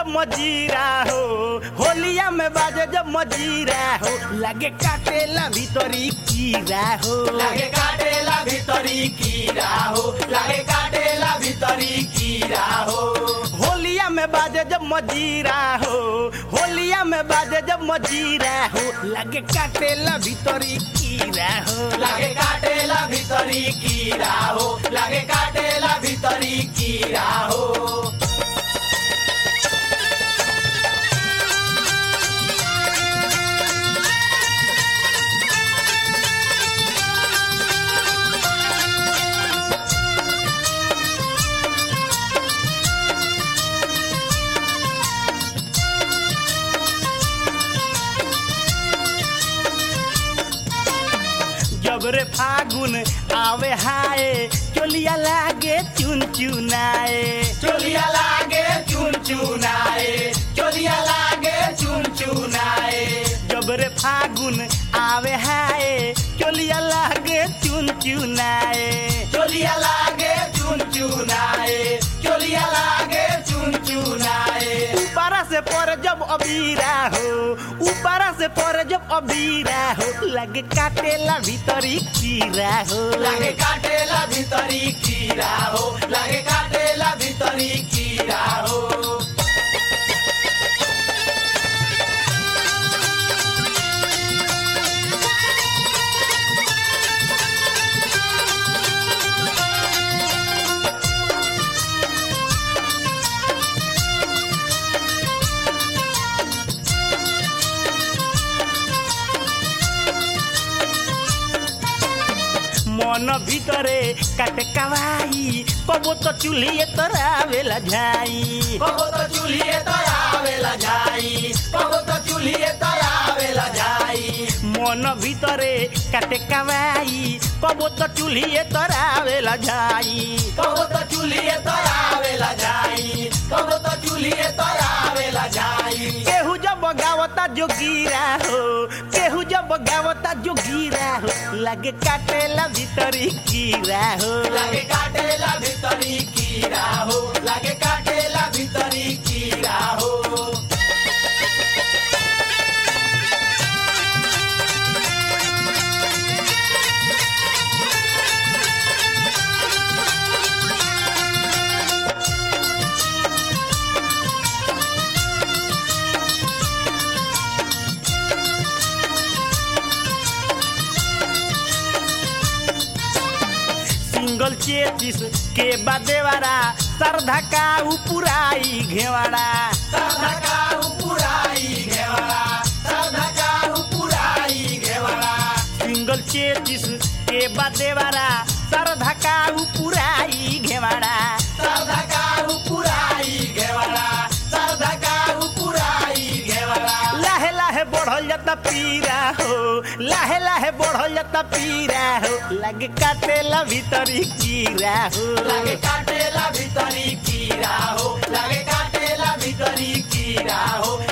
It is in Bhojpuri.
मजीरा हो होलिया में बाजे जब मजीरा हो लगे काटेला भीतरी कीरा हो लागे काटेला भितरी कीरा हो लागे काटेला भितरी कीरा हो होलिया में बाजे जब मजीरा हो होलिया में बाजे जब मजीरा हो लगे काटेला भीतरी कीरा हो लागे काटेला भितरी कीरा हो लागे काटेला भितरी कीरा हो जब रे फागुन आवे हाय चोलिया लागे चुन चुनाए चोलिया लागे चुन चुनाए चोलिया लागे चुन चुनाए जब रे फागुन आवे हाय चोलिया लागे चुन चुनाए चोलिया लागे चुन चुनाए चोलिया लागे चुन चुनाए ऊपरा से पर जब अबीरा हो ऊपरा से पर जब अबीरा हो लगे काटेला भीतरी कीरा हो लागे काटेला भितरी कीरा हो लागे काटेला भितरी कीरा हो मन ভিতরে কাটে কাवाई কবো তো চুলিয়ে তোরা বেলা যাই कबो तो चूल्हे तयावेला जाई कबो तो चूल्हे तयावेला जाई মন ভিতরে কাটে কাवाई কবো তো চুলিয়ে তোরা বেলা যাই कबो तो चूल्हे तयावेला जाई कबो तो चूल्हे तयावेला जाई केहू जब गावता जोगीरा हो केहू जब गावता जोगीरा हो लगे काटेला भीतरी कीरा हो लागे काटेला भितरी कीरा हो लागे काटेला भितरी कीरा हो सिंगल चेचिस के बादेवारा सरधा का उपुराई घेवाड़ा सरधा पुराई घेवड़ा सरधा पुराई घेवड़ा सिंगल चेचिस के बादेवारा सरधा का उपुराई घेवाड़ा सरधा पुराई घेवड़ा सरधा पुराई घेवड़ा लाहे लाहे बढ़ल जाता पीरा हो लाहे लाहे बढ़ल जाता पीरा हो लगे काटेला भीतरी कीरा हो लागे काटेला भितरी कीरा हो लागे काटेला भितरी कीरा हो